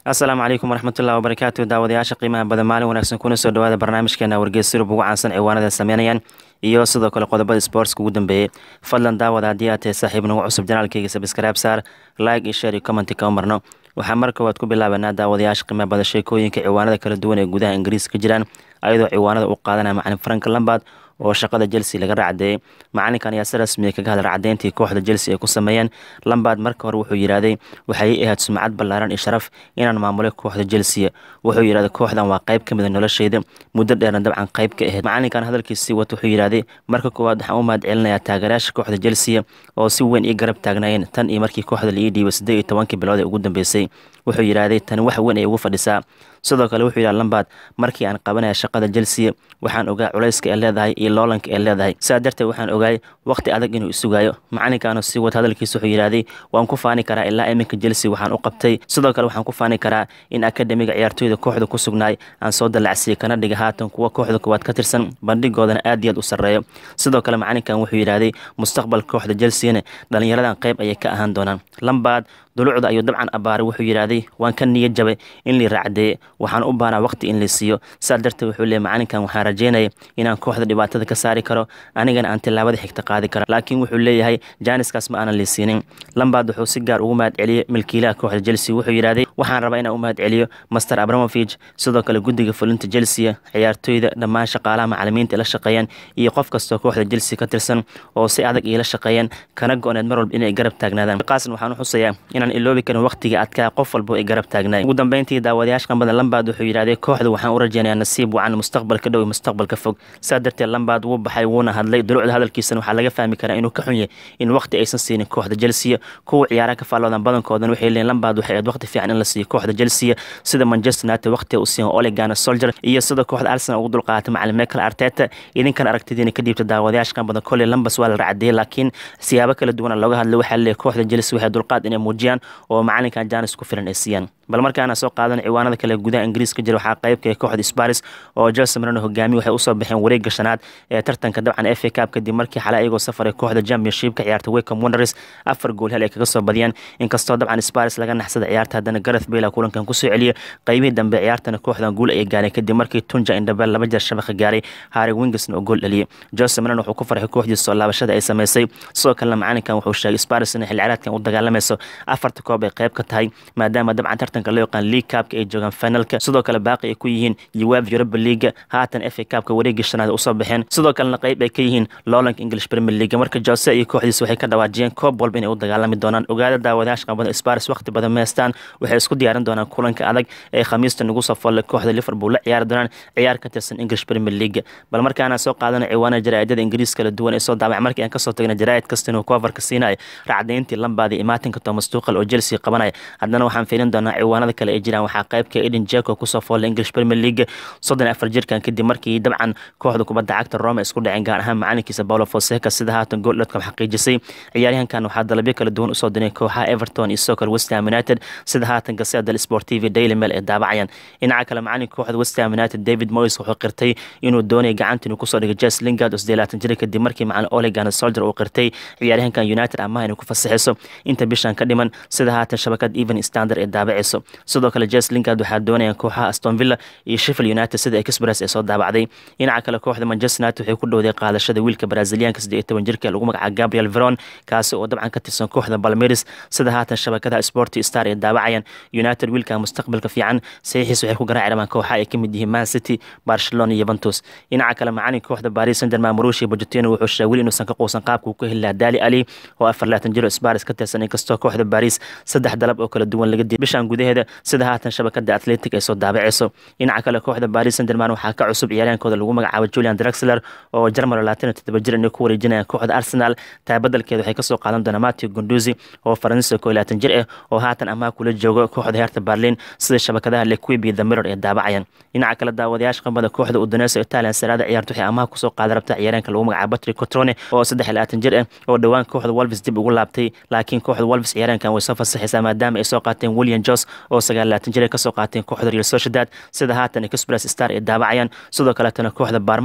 asalaamu calaykum waraxmatullahi wabarakaatu daawadayaasha qiimaha badan maalin wanaagsan kuna soo dhawaada barnaamijkeena wargeys sirub ugu caansan ciwaanada sameynayaan iyo sidoo kale qodobada sportska ugu dambeeyey fadlan daawada haddii aad tahay saaxiib nagu cusub janaalkayga sabskraib saar like iyo share iyo commenti kama marno waxaa mar koowaad ku bilaabanaa daawadayaasha qiimaha badan sheekooyinka ciwaanada kala duwan ee gudaha ingiriiska ka jiraan ayadoo ciwaanada u qaadanaya macalin frank lambard oo shaqada chelsea laga racdeeyey macalinkan ayaa si rasmiya kaga hadla racdeyntii kooxda chelsea ay ku sameeyeen lambard marka hore wuxuu yidhaahday waxay ii ahayd sumcad ballaaran iyo sharaf inaan maamulay kooxda chelsea wuxuu yidhahday kooxdan waa qayb ka mida noloshayda muddo dheerna dabcan qayb ka ahayd macalinkan hadalkiisii wata wuxuu yidhahday marka koowaad waxaan u mahad celinayaa taageerayaasha kooxda chelsea oo si weyn ii garab taagnaayeen tan iyo markii kooxda la ii dhiibay siddeed iyo tobankii bilood ee ugu dambeysay wuxuu yidhaahday tani wax weyn ay ugu fadhisaa sidoo kale wuxuu yidhaha lambard markii aan qabanaya shaqada chelsea waxaan ogaa culayska ee leedahay iyo loolanka ee leedahay sidaa darteed waxaan ogaay waqti adag inuu isugaayo macalinkaanu sii wad hadalkiisa wuxuu yidhaahday waan ku faani karaa ilaa iminka chelsea waxaan u qabtay sidoo kale waxaan ku faani karaa in akademiga ciyaartooyda kooxda ku sugnaay aan soo dallacsiiyey kana dhiga haatan kuwa kooxda koowaad ka tirsan bandhigoodana aad iyo aad u sarreeyo sidoo kale macalinkan wuxuu yidhaahday mustaqbalka kooxda chelseana dhallinyaradan qayb ayay ka ahaan doonaan lambard dulucda ayuu dabcan abbaaray wuxuu yidhaahday waan ka niyad jabay in lii raacdeeye waxaan u baanaa waqti in la siiyo saa darteed wuxuu leeyay macalinkan waxaan rajeynaya inaan kooxda dhibaatada ka saari karo anigana aan tilaabada xigta qaadi kara laakiin wuxuu leeyahay jaaniskaas ma aanan liisiinin lambard wuxuu si gaar ugu mahad celiyey milkiilaha kooxda chelsea wuxuu yidhaahday waxaan rabaa inaan u mahad celiyo master abramovich sidoo kale guddiga fulinta chelsea ciyaartooyda dhammaan shaqaalaha macalimiinta la shaqeeyaan iyo qof kastoo kooxda chelsea ka tirsan oo si adag iila shaqeeyeen kana go-need mar walba inay garab taagnaadaan qaasan waxaan u xusayaa inaan iloobi karin waqtiga adkaa qof walba ay garab taagnaay ugu dambeyntii daawadayaasha qambada lambard wuxuu yidhahday kooxda waxaan u rajeynayaa nasiib wacan mustaqbalka dhow iyo mustaqbalka fog saa darteed lambard wuu baxay wuuna hadlay dulucda hadalkiisana waxaa laga fahmi karaa inuu ka xun yahay in waqti aysan siinin kooxda chelsea kuwa ciyaaraha ka faalloodan badankoodan waxay leeyiin lambard waxay ahayd waqti fiican in la siiyo kooxda chelsea sida manchester united waqtiga u siiyan olegana soldier iyo sida kooxda arsenal ugu dulqaaatay macalin michael arteta idinkan aragtidiina ka dhiibta daawadayaasha qambada koley lambas waa la racdeeyey laakiin siyaabo kala duwana looga hadlay waxaa leeyahay kooxda chelsea waxay dulqaad inay muujiyaan oo macalinkan janis ku filan ay siiyaan bal markaana soo qaadan ciwaanada kale gudaha ingiriiska jira waxaa qaybka ee kooxda sparis oo jose marino hogaamiye waxay usoo baxeen wareegga shanaad ee tartanka dabcan f a cup kadib markii xalay ayagoo safaray kooxda championship ka ciyaarta wacom wonders afar gool hel ay kaga soo badiyaan inkastoo dabcan sparis laga naxsada ciyaarta haddana gareth bale kulankan kusoo celiyay qaybihii dambe ciyaartana kooxdan guul ayay gaareen kadib markii tunja indhabel laba jeer shabaqa gaaray harry wingesna oo gool dhaliyay jose marino wuxuu ku farxay kooxdiisa soo laabashada ay sameysay sidoo kalena macalinkan wuxuu sheegay sparis inay xil ciyaareedkan u dagaalamayso afarta koob ay qayb ka tahay maadaama dabcan tartanka loo yaqaan league cupka ay joogaan finalka sidoo kale baaqi ay ku yihiin jawaab europa leaga haatan f a cupka wareegii shanaad usoo baxeen sidoo kalena qayb ay ka yihiin lowlank english premier league marka jose iyo kooxdiisa waxay ka dhawaajiyeen koob walba inay u dagaalami doonaan ogaada daawadayaasha qabada sparis waqti badan meestaan waxay isku diyaarin doonaan kulanka adag ee khamiista nagu soo folle kooxda liverpool la ciyaari doonaan ciyaar ka tirsan english premier league bal markaana soo qaadana ciwaana jaraa'idada ingiriis kala duwan ee soo daabac markii aan kasoo tagna jaraa'id kasta inuu coverka siinaya racdayntii lambaada imaatinka thomas tuqal oo chelsea qabanaya haddana waxaan fiilin doonaa ciwaanada kale ay jiraan waxaa qaybka eden jeko kusoo foollay english premier league soddon afar jirkan kadib markii dabcan kooxda kubadda cagta rome isku dhaceen gaar ahaan macalinkiisa paulo fonseca sida haatan gooldhadcom xaqiijisay ciyaaryahankan waxaa dalabyo kala duwan usoo diray kooxaha everton iyo sidoo kale westham united sida haatan gaseeda sport tv daily mail ee daabacayaan dhinaca kale macalinka kooxda westham united david moyes wuxuu qirtay inuu doonaya gacanta inuu kusoo dhigay jes lingard oo sidee laatan jira kadib markii macalin olegan soldier uu qirtay ciyaaryahankan united amaha inay ku fasaxayso inta bishan ka dhiman sida haatan shabakad even standard ee daabacayso sidoo kale jes lingard waxaa doonayaan kooxaha aston villa iyo sheffield united sida express ee soo daabacday dhinaca kale kooxda manchester united waxay ku dhowday qaadashada wiilka brazilianka siddeed iyo toban jirka ee lagu magacaabo gabriel veron kaasi oo dabcan ka tirsan kooxda balmeris sida haatan shabakadaha sporty star ee daabacayaan united wiilka mustaqbalka fiican saxiixiis waxay ku garaaci rabaan kooxaha ay ka mid yihiin man city barcelona iyo yuventus dhinaca kale macalinka kooxda paris saint germain marushi pochettino wuxuu sheegay weli inuusan ka quusan qaabka uu ka heli lahaa dali ali oo afar laatan jiro sparis ka tirsan inkastoo kooxda paris saddex dalab oo kala duwan laga diiday bishan gudaheeda sida haatan shabakada atletic ay soo daabacayso dhinaca kale kooxda paris saint germain waxaa ka cusub ciyaaryahankooda lagu magacaabo julian draxler oo jarmal laatan iyo toddoba jir inay ku wareejinayaan kooxda arsenal taa badelkeeda waxay kasoo qaadan doonaa matthew gunduzi oo faransiiska koo iyo laatan jir ah oo haatan amaha kula joogo kooxda heerta berlin sida shabakadaha lequib iyo the mirror ee daabacayaan dhinaca kale daawadayaasha qambada kooxda udoneysa italian saraada ciyaarta waxay amaha kusoo qaadan rabta ciyaaryahanka lagu magacaabo patrick cotrone oo saddex iyo laatan jir ah oo dhowaan kooxda wolves dib ugu laabtay laakiin kooxda wolves ciyaaryahankan way soo fasaxaysaa maadaama ay soo qaateen william jos oo sagaal laatan jir ay kasoo qaateen kooxda real sociedad sida haatan express star ee daabacayaan sidoo kaleetana kooxda baarma ayaa doonaysa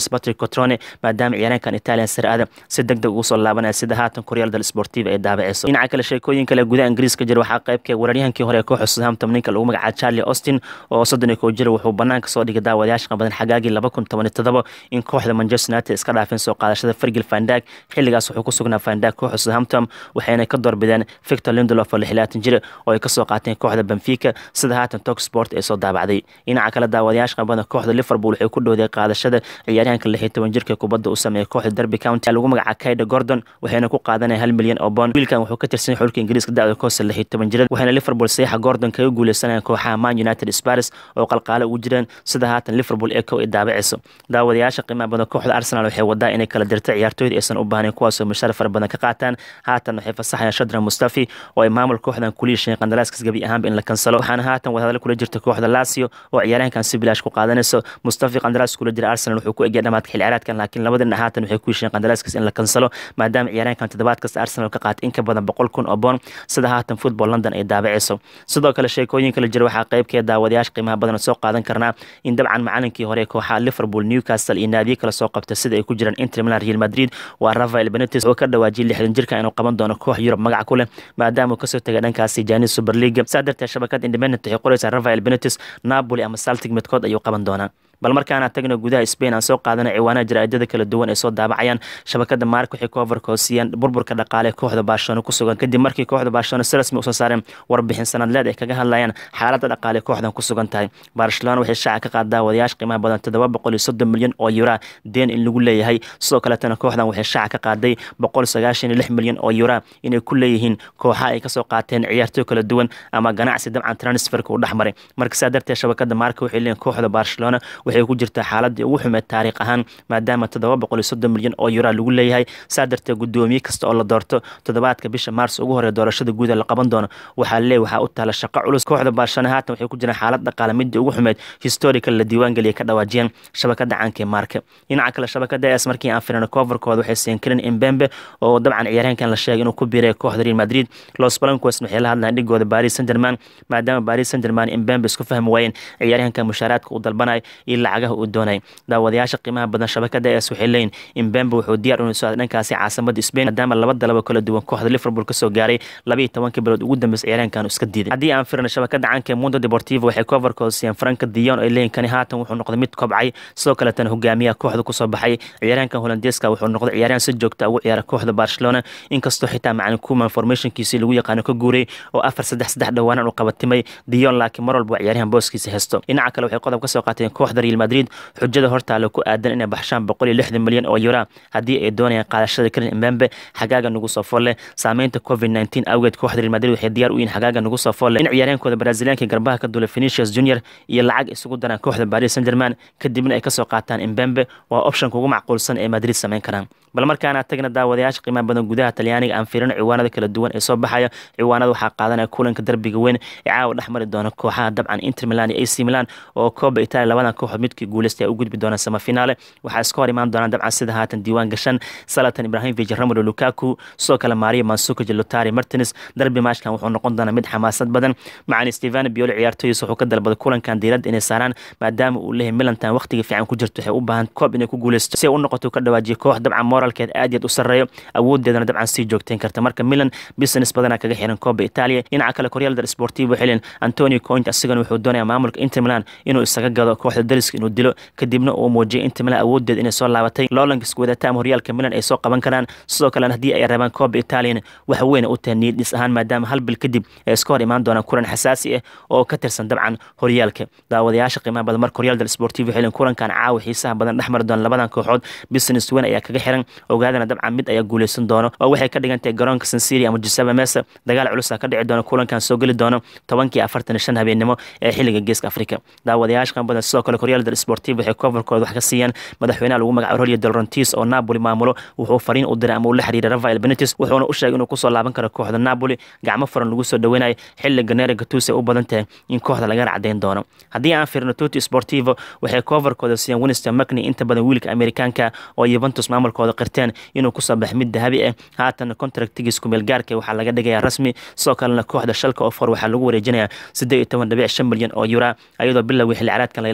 patrick cotrone maadaama ciyaaraankan italian saraada si deg deg ugu soo laabanaya sida haatan koryal del sportiva ay daabaceyso dhinaca kale sheekooyin kale gudaha ingiriiska jira waxaa qaybka weeraryahankii hore ee kooxda southampton ninka lagu magacaabo charlie austin oo soddon iyo kow jira wuxuu banaanka soo dhigay daawadayaasha qabadan xagaagii laba kun toban iyo todoba in kooxda manchester united iska dhaafeen soo qaadashada fergil fandag xilligaas wuxuu ku sugnaa fandag kooxda southampton waxayna ka doorbideen victor lindelof oo lixlaatan jir oo ay kasoo qaateen kooxda benfica sida haatan tok sport ee soo daabacday dhinaca kale daawadayaasha qabadan kooxda liverpool waxay ku dhowday qaadashada ciyaaryahanka lix iyo toban jirka kubadda u sameeya kooxda derby county lagu magaca kaida gordon waxayna ku qaadanaya hal milyan oo bond wiilkan wuxuu ka tirsan xulka ingiriiska da'da koosta lix iyo toban jirada waxayna liverpool saxiixa gordon kaga guuleysanayaan kooxaha man united spars oo qalqaale ugu jireen sida haatan liverpool ee kow ay daabaceyso daawadayaasha qiimaha badan kooxda arsenal waxay wadaa inay kala dirta ciyaartooyda aysan u baahnayn kuwaasoo mushaar fara badan ka qaataan haatan waxay fasaxayaan shadran mustafi oo ay maamul kooxdan kuliisheen qandaraaskaas gebi ahaanba in la kansalo waxaana haatan wadahadal kula jirta kooxda lasio oo ciyaaryahankan si bilaash ku qaadanayso mustafi qandaraas kula jira arsenal wuxuu ku egya dhamaadka xil ciyaareedkan laakiin labada dhinac haatan waxay ku hesheen qandaraaskaas in la kansalo maadaama ciyaaryahankan toddobaad kasta arsenal ka qaatay in ka badan boqol kun oo boon sida haatan football london ay daabaceyso sidoo kale sheekooyin kala jira waxaa qaybkeeda daawadayaasha qiimaha badan soo qaadan karnaa in dabcan macalinkii hore kooxaha liverpool newcastle iyo naadiyo kale soo qabta sida ay ku jiraan inter milan real madrid waa rafael benetis oo ka dhawaajiyay lixdan jirka inuu qaban doono koox yurub magac ku leh maadaama uu kasoo tegay dhankaasi janis super league saa darteed shabakada independent waxay qoraysaa rafael benetis napoli ama saltic midkood ayuu qaban doonaa bal markaana tagna gudaha spain aan soo qaadana ciwaanaha jaraa'idada kala duwan ay soo daabacayaan shabakada maark waxay coverka hoosiyeen burburka dhaqaale kooxda barcelona ku sugan kadib markii kooxda barcelona si rasmi usoo saareen warbixin sanadleed ay kaga hadlayaan xaaladda dhaqaale kooxdan ku sugan tahay barcelona waxay shaaca ka qaadaa wadayaasha qiimaha badan toddoba boqol iyo soddon milyan oo yura deen in lagu leeyahay sidoo kaletana kooxdan waxay shaaca ka qaaday boqol sagaashan iyo lix milyan oo yura inay ku leeyihiin kooxa ay kasoo qaateen ciyaartooy kala duwan ama ganacsi dabcan transferka u dhexmaray marka saa darteed shabakada maarka waxay leeyihin kooxda barcelona waxay ku jirtaa xaaladii ugu xumeed taariikh ahaan maadaama toddoba boqol iyo soddon milyan oo yura lagu leeyahay saa darteed guddoomiye kasta oo la doorto toddobaadka bisha maars ugu horeya doorashada guuda la qaban doono waxaa leey waxaa u taala shaqo culus kooxda barcelona haatan waxay ku jiraan xaalad dhaqaale midii ugu xumeed historical la diiwaangeliyay ka dhawaajiyeen shabakada caanka ee maarka dhinaca kale shabakada es markii aan firino coverkooda waxay siiyeen karin imbembe oo dabcan ciyaaryahankan la sheegay inuu ku biiray kooxda real madrid los blancos waxay la hadlayaan dhigooda paris saint germain maadaama paris saint germain imbembe isku fahmi waayeen ciyaaryahanka mushaaraadka uu dalbanay iyo lacagaha uu doonay daawadayaasha qiimaha badan shabakada es waxay leeyihin imbembe wuxuu diyaar u socda dhankaasi caasimada spain maadaama laba dalaba kala duwan kooxda liverpool kasoo gaaray labaiyo tobankii bilood ugu dambeysay ciyaaryahankan iska diiday haddii aan firino shabakada caanka ee mundo deportivo waxay coverkooda siiyeen franka dion ay leeyihin kani haatan wuxuu noqday mid kobcay sidoo kaletana hogaamiyaha kooxda kusoo baxay ciyaaryahankan holandeeska wuxuu noqday ciyaaryahan si joogta ugu ciyaara kooxda barcelona inkastoo xitaa macalin kuman formationkiisii lagu yaqaano ka guuray oo afar saddex saddex dhawaanan u qabatimay dion laakiin mar walba ciyaaryahan booskiisa hesto dhinaca kale waxay qodob kasoo qaateen kooxda real madrid xujada hortaale ku aadan inay baxshaan boqol iyo lixdan milyan oo yura haddii ay doonayaan qaadashada karin imbembe xagaaga nagu soo folle saameynta covid nteen awgeed kooxda real madrid waxay diyaar u yihin xagaaga nagu soo folle in ciyaaryahankooda braziliyaanka garbaha ka duulay phenicius junior iyo lacag isugu daraan kooxda paris saint germain kadibna ay kasoo qaataan imbembe waa optionka ugu macquulsan ee madrid sameyn karaan bal markaana tagna daawadayaasha qiimaha badan gudaha talyaaniga aan fiirino ciwaanada kala duwan ee soo baxaya ciwaanada waxaa qaadanaya kulanka derbiga weyn ee caawa dhexmari doona kooxaha dabcan inter milan iyo ac milan oo kooba italia labadan kooxood midkii guuleystay ay u gudbi doonaan samafinaale waxaa iska hor imaan doonaan dabcan sida haatan diiwaan gashan salatan ibrahimovic romelo lukaku sidoo kale mario mansukic lotari martins darbi maashkan wuxuu noqon doonaa mid xamaasad badan macalin stevano biolo ciyaartooyiisa wuxuu ka dalbaday kulankan diiradda inay saaraan maadaama uu leeyahay milantan waqtiga fiican ku jirto waxay u baahan koob inay ku guuleysto si ay u noqoto ka dhawaajiya koox dabcan moralkeed aad yaad u sarreeyo awoodeedana dabcan sii joogteyn karta marka milan business badana kaga xiran kooba italia dhinaca kale koryal del sportivo xilin antonio coint asigana wuxuu doonaya maamulka inter milan inuu isaga gado kooxda dariska inuu dilo kadibna uu muujiyay inter milan awoodeed inay soo laabatay loolanka iskuwadata ama horyaalka milan ay soo qaban karaan sidoo kalena haddii ay rabaan kooba italian wax weyn u tahay niyad dhis ahaan maadaama hal bil kadib ay iska hor imaan doonaan kulan xasaasi ah oo ka tirsan dabcan horyaalka daawadayaasha qiimaha badan marka horyal del sportivo xilin kulankan caawa xiisaha badan dhexmari doona labadan kooxood business weyn ayaa kaga xiran ogaadana dabcan mid ayaa guuleysan doono oo waxay ka dhigan tahay garoonka sansiri ama giuseppe mesa dagaal culusa ka dhici doona kulankan soo geli doono tobankii afartan iyo shan habeennimo ee xilliga geeska afrika daawadayaasha qiimaha badan sidoo kale horyal del sportivo waxay coverkooda wax ka siiyaan madaxweynaha lagu magacaabo rolio del rontis oo napoli maamulo wuxuu fariin u diray ama uu la xiriiray rafael benetis wuxuuna u sheegay inuu kusoo laaban karo kooxda napoli gacmo furan lagu soo dhaweynayo xilli ganera gatuse u badan tahay in kooxda laga racdayn doono haddii aan fiirno tuti sportivo waxay coverkooda siiyeen winston macney inta badan wiilka amerikaanka oo yuventus maamulkooda qirteen inuu kusoo bax mid dahabi ah haatan contractigiis kumeel gaarka waxaa laga dhigayaa rasmi sidoo kalena kooxda shalka oo for waxaa lagu wareejinayaa siddeed iyo toban dhibic shan milyan oo yura ayadoo bilowgii xilli caraadkan layaatan jirkan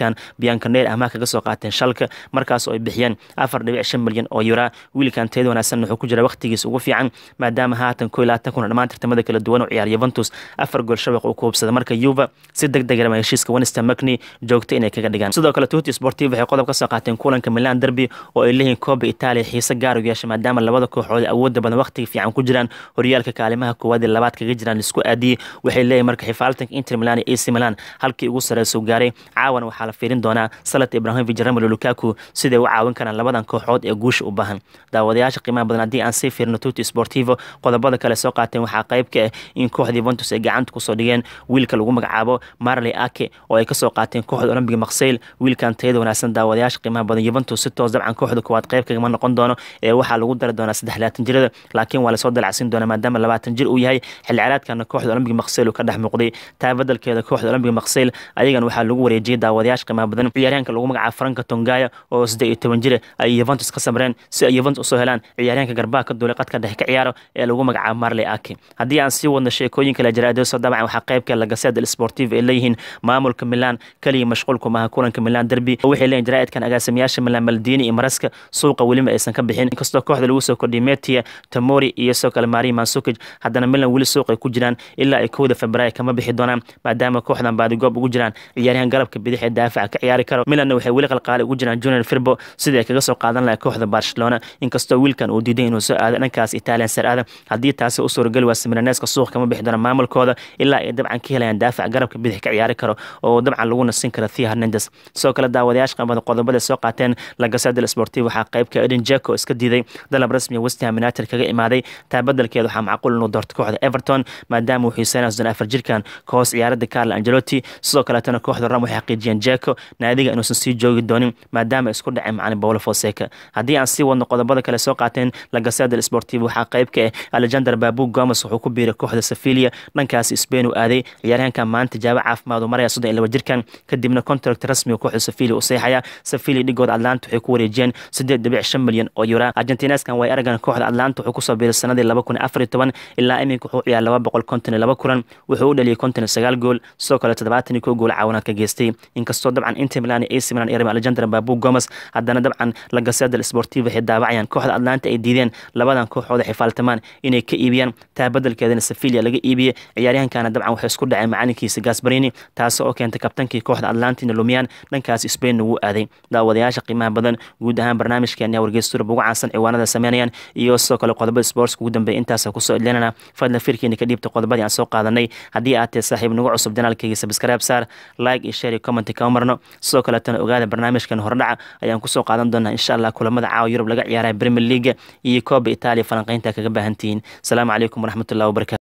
wiilkan biancaneer amaah kaga soo qaateen shalka markaas oo ay bixiyeen afar dhibic shan milyan oo yura wiilkan teed wanaagsan wuxuu ku jira waqtigiisa ugu fiican maadaama haatan koo iyo labaatan kuna dhammaan tartamada kala duwan u ciyaar yuventus afar gool shabaq uu ku hubsada marka yuva si deg deg rama heshiiska winston macni joogta inay kaga dhigaan sidoo kale tuti sportiv waxay qodob ka soo qaateen kulanka milan derby oo ay leeyihiin kooba itaaliya xiise gaar u yeesha maadaama labada kooxood awoodda badan waqtiga fiican ku jiraan horyaalka kaalimaha koowaad ee labaad kaga jiraan isku aadiyey waxay leeyihin marka xifaaltanka inter milan iyo ac milan halkii ugu sareysa gaaray caawan waxaa la fiirin doonaa salat ibrahimovic ramelo lukaku siday u caawin karaan labadan kooxood ee guusha u baahan daawadayaasha qiimaha badan haddii aan sii fiirno tuti sportivo qodobada kale soo qaateen waxaa qayb ka ah in kooxda yuventus ay gacanta kusoo dhigeen wiilka lagu magacaabo marley ake oo ay kasoo qaateen kooxda olombiga makseyl wiilkan tayada wanaagsan daawadayaasha qiimaha badan yuventus si toos dabcan kooxda koowaad qayb kagama noqon doono ee waxaa lagu dari doonaa saddex labaatan jirada laakiin waa lasoo dalacsin doonaa maadaama labaatan jir uu yahay xilli ciyaareedkana kooxda olombiga makseyl uu ka dhex muuqday taa badalkeeda kooxda olombiga makseyl ayagan waxaa lagu wareejiyey daawadayaasha qiimaha badan ciyaaryahanka lagu magacaabo franka tongaya oo siddeed iyo toban jira ay yuventus ka samreen si ay yuventus usoo helaan ciyaaryahanka garbaha ka duulay qadka dhexe ka ciyaaro ee lagu magacaabo marley ake haddii aan sii wadno sheekooyinka la jaraadeeso dabcan waxaa qaybka lagaseda el sportiv ay leeyihiin maamulka milan kaliya mashquulku maaha kulanka milan derby waxay leeyihin jaraa'idkan agaasimayaasha milan maldini iyo maraska suuqa welima aysan ka bixin inkastoo kooxda lagu soo kordhiyay metia tamori iyo sidoo kale mari mansukij haddana milan weli suuq ay ku jiraan ilaa ay kowda februaayo kama bixi doonaan maadaama kooxdan baadigoob ugu jiraan ciyaaryahan galabka bidix ee daafaca ka ciyaari karo milanna waxay weli qalqaali ugu jiraan junior firbo sidii ay kaga soo qaadan lahay kooxda barcelona inkastoo wiilkan uu diiday inuu soo aado dhankaas italian ser aada haddii taasi u suurageli waasa milaneska suuq kama bixi doona maamulkooda ilaa ay dabcan ka helayaan daafac garabka bidix ka ciyaari karo oo dabcan lagu nasin karo thea hernandes sidoo kale daawadayaasha qamada qodobada soo qaateen lagasada sportiv waxaa qaybka eden jeko iska diiday dalab rasmiya westham united kaga imaaday taa badelkeeda waxaa macquul inuu doorto kooxda everton maadaama uu xiiseynaya soddon afar jirkan ka hoos ciyaarada carlo angelotti sidoo kaleetana kooxda ram waxay xaqiijiyeen jeko naadiga inuusan sii joogi doonin maadaama isku dhaceen macalin paulo fonseca haddii aan sii wadno qodobada kale soo qaateen lagasada sportiv waxaa qayb ka ah alexander babu gomes wuxuu ku biiray kooxda sevilia dhankaas spain uu aaday ciyaaryahankan maanta jaabo caafimaad uu maraya soddon iyo laba jirkan kadibna contract rasmiga kooxda sevilia u seexaya sevilia dhigooda atlanta waxay ku wareejiyeen siddeed dhibic shan milyan oo yura argentineskan way aragan kooxda atlanta wuxuu kusoo biiray sanadii laba kun afar iyo toban ilaa iminka wuxuu ciyaar laba boqol konton iyo laba kulan wuxuu u dhaliyay konton iyo sagaal gool sidoo kale toddobaatan iyo kow gool caawinaad ka geystay inkastoo dabcan inter milan iyo ac milan iyo alexander babu gomes haddana dabcan lagaseda sportiv waxay daawacayaan kooxda atlanta ay diideen labadan kooxooda xifaaltamaan inay ka iibiyaan taa badelkeedana sevilia laga iibiyey ciyaaryahankana dabcan waxay isku dhaceen macalinkiisa gasbarini taasi oo keentay kabtankii kooxda atlantina lumiyaan dhankaas spain ugu aaday daawadayaasha qiimaha badan guud ahaan barnaamijkeena wargeysturub ugu caansan ciwaanada sameynayaan iyo sidoo kale qodobada sportska ugu dambeeya intaasa kusoo edlinana fadlan firkeena ka dhiibta qodobadii aan soo qaadanay haddii aad tahay saaxiib nagu cusub janaalkayga sabskaraab saar like iyo share iyo comment kama marno sidoo kaletana ogaada barnaamijkan hordhaca ayaan kusoo qaadan doonaa insha allah kulamada caawa yurub laga ciyaaraya premier leaga iyo kooba itaaliya falanqeynta kaga baahantihiin asalaamu calaykum waraxmatullahi wabarakatu